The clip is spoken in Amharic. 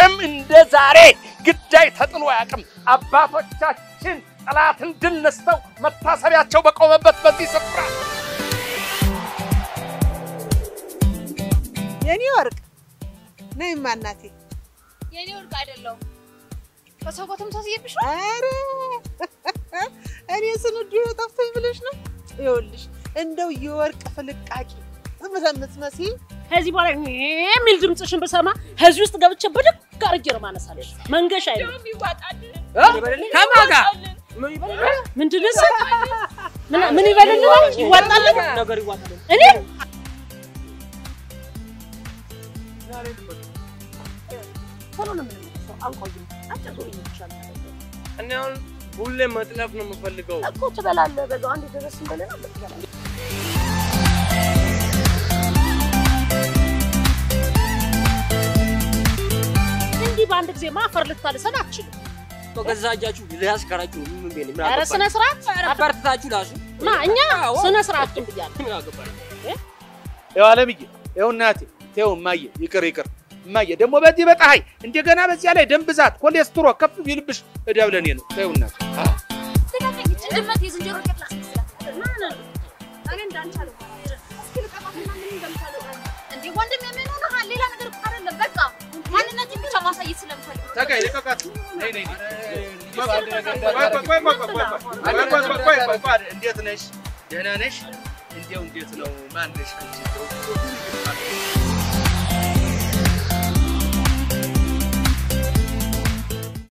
መቼም እንደ ዛሬ ግዳይ ተጥሎ አያውቅም። አባቶቻችን ጠላትን ድል ነስተው መታሰቢያቸው በቆመበት በዚህ ስፍራ የኔ ወርቅ ነይማ እናቴ። የኔ ወርቅ አይደለሁም። ከሰው ጋር ተመሳስዬብሽ ነው። ኧረ እኔ ስንዱ ጠፍቶኝ ብለሽ ነው? ይኸውልሽ እንደው የወርቅ ፍልቃቂ ምትመስይ ከዚህ በኋላ የሚል ድምፅሽን ብሰማ ከዚህ ውስጥ ገብቼ ብድግ አድርጌ ነው ማነሳለሽ። መንገሻ አይደለም እንደውም ይዋጣል። ከማን ጋር ምንድን ነው እሱ? ምን- ምን ይበልልናል? ይዋጣልን ነገር ይዋጣል። እኔ ቶሎ ነው የምንመለሰው። አንቆይም። አጭር ቶሎ ይሻላል እኔ አሁን ሁሌ መጥለፍ ነው የምፈልገው። እኮ ትበላለህ። በዛው አንድ ድረስ እንበልና ትበላለህ። እንዲህ በአንድ ጊዜ ማፈር ልታልሰን አትችልም። በገዛ እጃችሁ ሊያስቀራችሁ ምን ቤል ምን ኧረ ስነ ስርዓት አበርትታችሁ ላሱ ማ እኛ አዎ። ስነ ስርዓቱን ብያለሁ። ምን አገባኝ? ይኸው አለምዬ፣ ይኸው እናቴ፣ ይኸው እማዬ፣ ይቅር ይቅር እማዬ። ደግሞ በዚህ በፀሐይ እንደገና በዚያ ላይ ደም ብዛት ኮሌስትሮ ከፍ ቢልብሽ እዳ ብለኔ ነው። ይኸው እናቴ ስጋተኝ ይችን ድመት የዝንጀሮ ቄጥ ላስመስላት። እኔ እንዳንቺ አልሆንም። እስኪ ልቀቃትና ምን እንደምታደርግ እንዴ ወንድም የሚሆነው ሌላ ነገር እኮ አይደለም። በቃ ማንነቴን ብቻ ማሳየት ስለምፈልግ ነው። ተጋይ ልቀቃት። ነይ ነይ ነይ። እንዴት ነሽ? ደህና ነሽ? እንዴው እንዴት ነው? ማን ነሽ አንቺ? እንደው